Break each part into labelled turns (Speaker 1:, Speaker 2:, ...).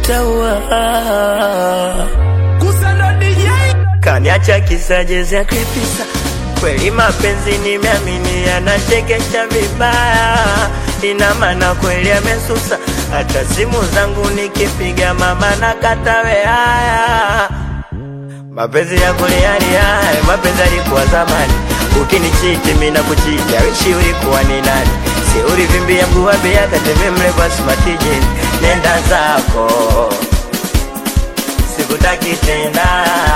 Speaker 1: utaua. Kaniacha kisajezi ya kripisa, kweli mapenzi nimeamini yanachekesha vibaya, ina maana kweli amesusa, hata simu zangu nikipiga mama na katawe haya Mapenzi ya kulialia, mapenzi yalikuwa zamani. Ukinichiti mimi na kuchiti, wishi ulikuwa ni nani? Si ulivimbia mguu wa bia kateme mle kwa smartijini, nenda zako, sikutaki tena.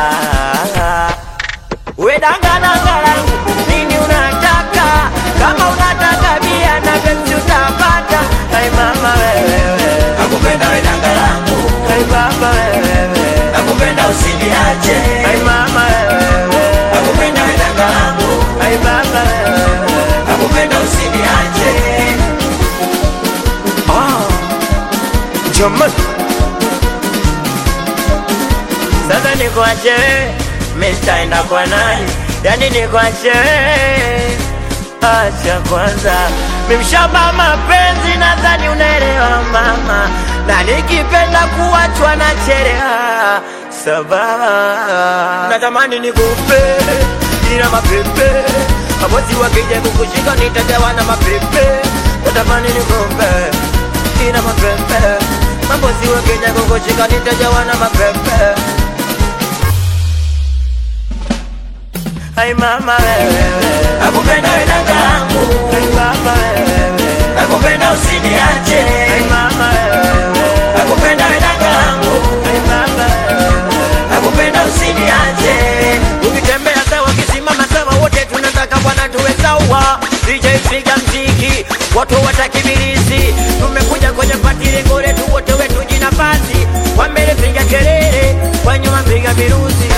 Speaker 1: We danga danga langu, nini unataka? Kama unataka bia na Pepsi utapata. Hai mama wewe,
Speaker 2: Nakupenda we danga langu,
Speaker 1: hai baba wewe,
Speaker 2: nakupenda usiniache.
Speaker 1: hai mama wewe
Speaker 2: Nakupenda we danga langu,
Speaker 1: Ay baba
Speaker 2: nakupenda usiniache.
Speaker 1: Jamani Sasa nikuache wewe, mimi sitaenda kwa nani? Yani nikuache wewe, acha kwanza mimi mshamba mapenzi, nadhani unaelewa mama, na nikipenda kuachwa na chereha sababu natamani nikupe ila mapepe mabosi wakija kukushika nitajawa na mapepe natamani nikupe ila mapepe mabosi wakija kukushika nitajawa na mapepe Ay mama wewe,
Speaker 2: Nakupenda we danga langu,
Speaker 1: ay baba wewe,
Speaker 2: nakupenda usiniache.
Speaker 1: ay mama wewe,
Speaker 2: Nakupenda we danga langu,
Speaker 1: ay baba wewe.
Speaker 2: nakupenda usiniache.
Speaker 1: Ukitembea sawa, kisimama sawa, wote tunataka bwana tuwe sawa. DJ piga mziki, watu watakibirizi. Tumekuja kwenye pati lengo letu, wote wetu jinafasi. Kwa mbele piga kelele, kwa nyuma piga miruzi.